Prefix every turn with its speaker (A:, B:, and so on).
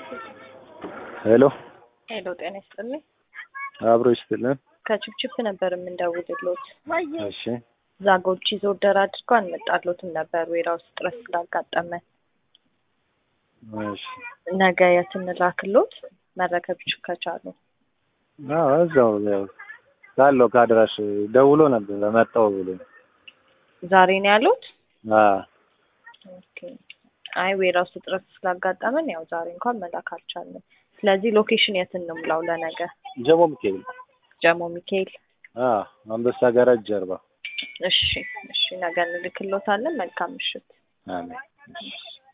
A: ሄሎ
B: ሄሎ፣ ጤና ይስጥልኝ።
A: አብሮ ይስጥልን።
B: ከችፕችፕ ነበር የምንደውልሎት።
A: እሺ
B: ዛጎች ይዞ ወደር አድርጎ አንመጣሎትም ነበር ዌራ ውስጥ ጥረት ስላጋጠመን
A: እሺ
B: ነገ የት እንላክሎት መረከብ ይች- ከቻሉ
A: አዎ እዛው ያው ካለው ከአድራሽ ደውሎ ነበር መጣው ብሎ
B: ዛሬ ነው ያሉት።
A: አዎ
B: ኦኬ። አይ ዌራ ውስጥ ጥረት ስላጋጠመን ያው ዛሬ እንኳን መላክ አልቻልንም። ስለዚህ ሎኬሽን የት እንሙላው ለነገ?
A: ጀሞ ሚካኤል
B: ጀሞ ሚካኤል።
A: አዎ አንበሳ ጋራጅ ጀርባ
B: እሺ እሺ፣ ነገ እንልክሎታለን። መልካም ምሽት።
A: አሜን